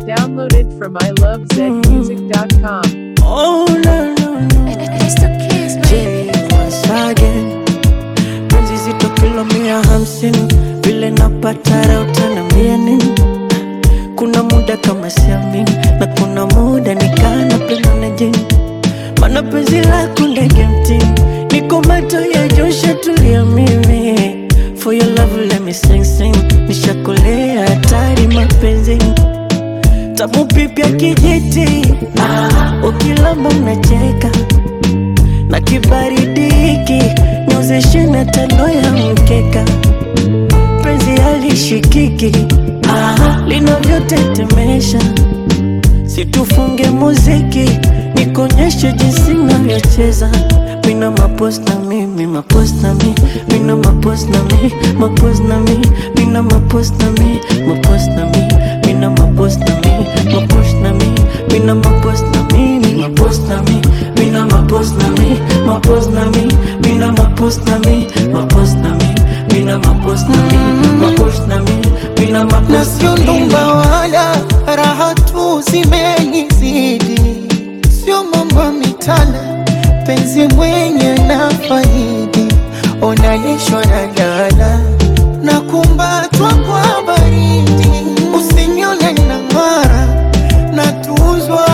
Downloaded from ilovezmusic.com. Oh no no no It's the kids, Jay once again Penzi zito kilo mia hamsini Vile napata raha utaniambia nini Kuna muda kama siamini Na kuna muda nikaa napenda na jini Mana penzi lako ndege mtini Niko macho ya Joshua tulia mimi For your love let me sing sing Nishakolea hatari mapenzini tamu pipya kijiti ah, ukilamba unacheka na kibaridi hiki nyozeshe na tano ya mkeka penzi halishikiki ah, linavyotetemesha situfunge muziki nikonyeshe jinsi navyocheza mina mapos na mi mi mapos na mi mina mapos na mi mapos na mi mina mapos na mi mapos na mi mina mapos na mi mapos na mi mina mapos na mi mi mapos na mi mina mapos na mi mapos na mi mina mapos na mi mapos na mi mina mapos na mi mapos na mi mina na mapos sio na mi ndumba wala raha tu zimenizidi, sio mambo mitana, penzi mwenye na faidi, onalishwa na dala na kumbatwa kwa baridi, usinione na ng'ara na tuzwa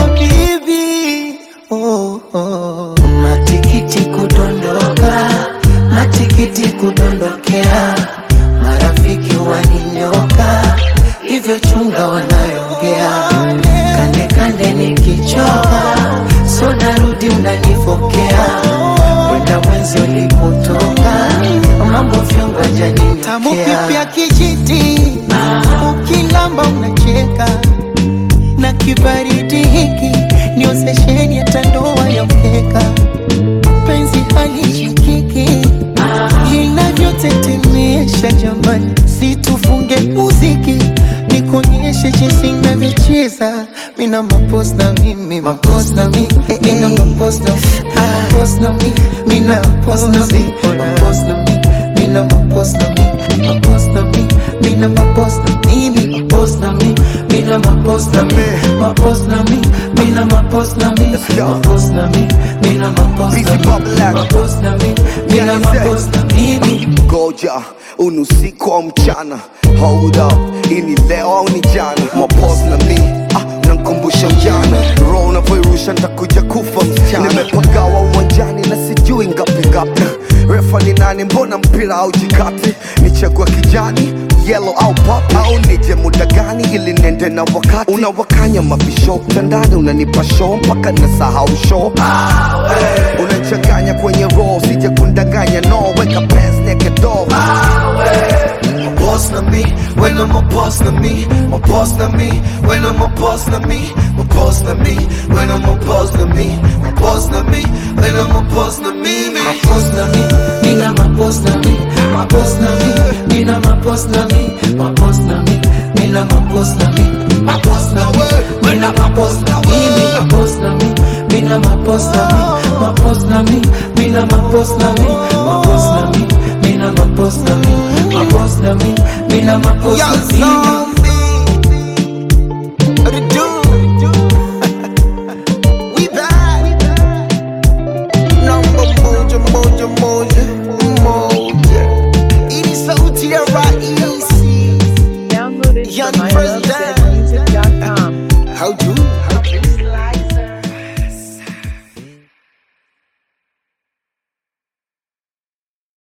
habibi oh, oh. Matikiti kudondoka, matikiti kudondokea, marafiki waninyoka, hivyo chunga wanayoongea. Kande kande nikichoka, so narudi mnanifokea, kwenda mwenzi ulipotoka, mambo vyongo jani tamu pipya kijiti, ukilamba unacheka na kibaridi hiki ndio sesheni ya tandoa ya mkeka penzi halishikiki inavyotetemesha jamani situfunge muziki nikonyeshe jinsi navyocheza mina mapos na mimi mapos na mi mina mapos na mapos na mi mina mapos na mi mapos na mi mina mapos na mi mapos na mi mina mapos na mimi mapos na mi mina mapos na mi mapos na mi mina mapos na mi mapos na mi mina mapos na mi mapos na mi mina mapos na mimi ngoja unusiku au mchana hold up ini leo au ni jana mapos na mi ah, nankumbusha ujana roho unavyoirusha ntakuja kufa msichana nimepagawa uwanjani na sijui ngapi ngapi refa ni nani mbona mpira au jikati nichagua kijani yellow au pop au nije muda gani ili nende na wakati unawakanya mabisho mtandani unanipa show mpaka nasahau show unachanganya kwenye roho sije kundanganya no weka pants naked door My boss na me, when I'm a boss na me, my boss na me, when I'm a boss na me, my boss na me, when I'm a boss na me, my boss na me, when I'm a boss na me, me. mapos na mi mina mapos na mi mapos na mi mina mapos na mi mapos na mi mina mapos na mi mapos na mi mina mapos na mi mapos na mi mina mapos na mi mapos na mi mina mapos na mi mapos na mi mina mapos na mi mapos na mi mina mapos na mi We back. Number moja, moja, moja, moja. Ini sauti ya raisi. Downloaded Young from president. ilovezmusic.com. How do